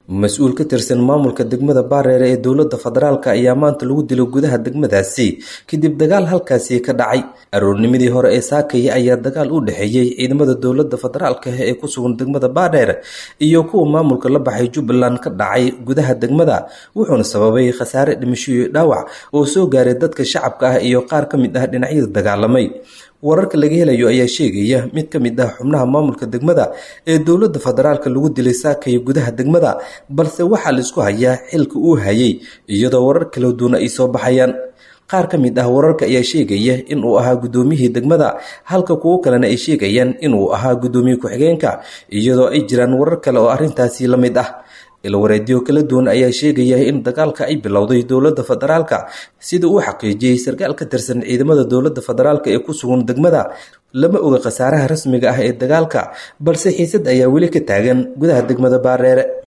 mas-uul ka tirsan maamulka degmada baareere ee dowladda federaalk ayaa maanta lagu dilo gudaha degmadaasi kadib dagaal halkaasi ka dhacay aroornimadii hore ee saakaya ayaa dagaal u dhexeeyey ciidamada dowladda federaalk ee ku sugan degmada baadheer iyo kuwa maamulka la baxay jubbaland ka dhacay gudaha degmada wuxuuna sababay khasaare dhimasho iyo dhaawac oo soo gaaray dadka shacabka ah iyo qaar ka mid ah dhinacyada dagaalamay wararka laga helayo ayaa sheegaya mid ka mid ah xubnaha maamulka degmada ee dowladda federaalk lagu dilay saakaya gudaha degmada balse waxaa la isku hayaa xilka uu hayay iyadoo warar kala duwan ay soo baxayaan qaar ka mid ah wararka ayaa sheegaya inuu ahaa guddoomiyihii degmada halka kuwo kalena ay sheegayaan inuu ahaa guddoomiye ku-xigeenka iyadoo ay jiraan warar kale oo arrintaasi la mid ah ilwareedyo kala duwan ayaa sheegaya in dagaalka ay bilowday dowladda federaalka sida uu xaqiijiyey sarkaal ka tirsan ciidamada dowladda federaalk ee ku sugan degmada lama oga khasaaraha rasmiga ah ee dagaalka balse xiisad ayaa weli ka taagan gudaha degmada baareere